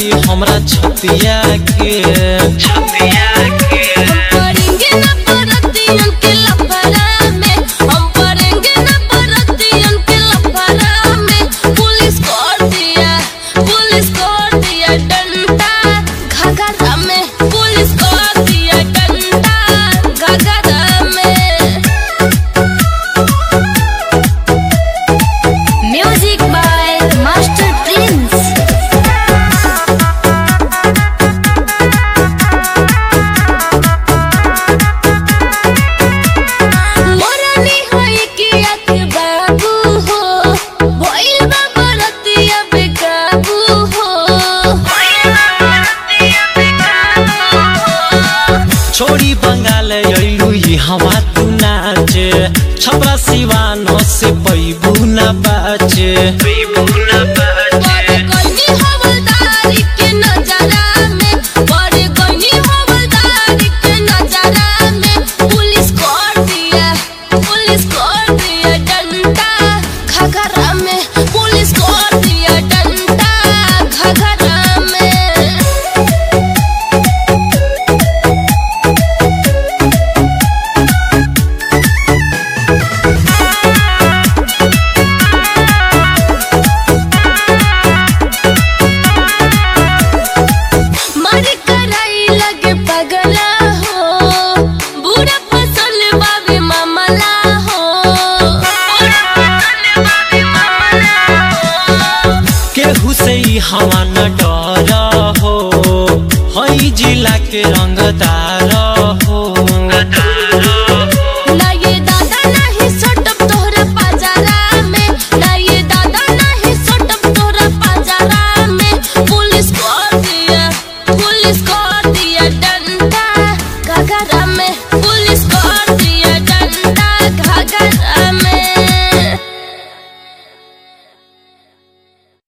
जाई हमरा छतिया के छतिया के पढ़ेंगे ना परतियन के लफड़ा में हम पढ़ेंगे ना परतियन के लफड़ा में पुलिस कर दिया पुलिस कर दिया डंडा घाघरा में पुलिस कर दिया डंडा घाघरा में म्यूजिक बाय मास्टर प्रिंस मोरनी होई कि अख बाबू हो भइल बा बरतिया बेकाबू हो भइल बा बरतिया बेकाबू हो छोड़ी बंगाल अइलू ई हवा तू नाचे छपरा सिवानो से पैबू ना बाचे पैबू ना बड़े गनी हवलदारी के नजरा में बड़े गनी हवलदारी के नजरा में पुलिस कर दिया पुलिस कर दिया डंडा घघरा में पुलिस कर दिया डंडा घघरा में मर कराई लगे पगला हो बुरा फसल बाबे मामला हो बुरा फसल बाबे मामला हो केहू से ई हवा न डर हो हई जिला के रंगदार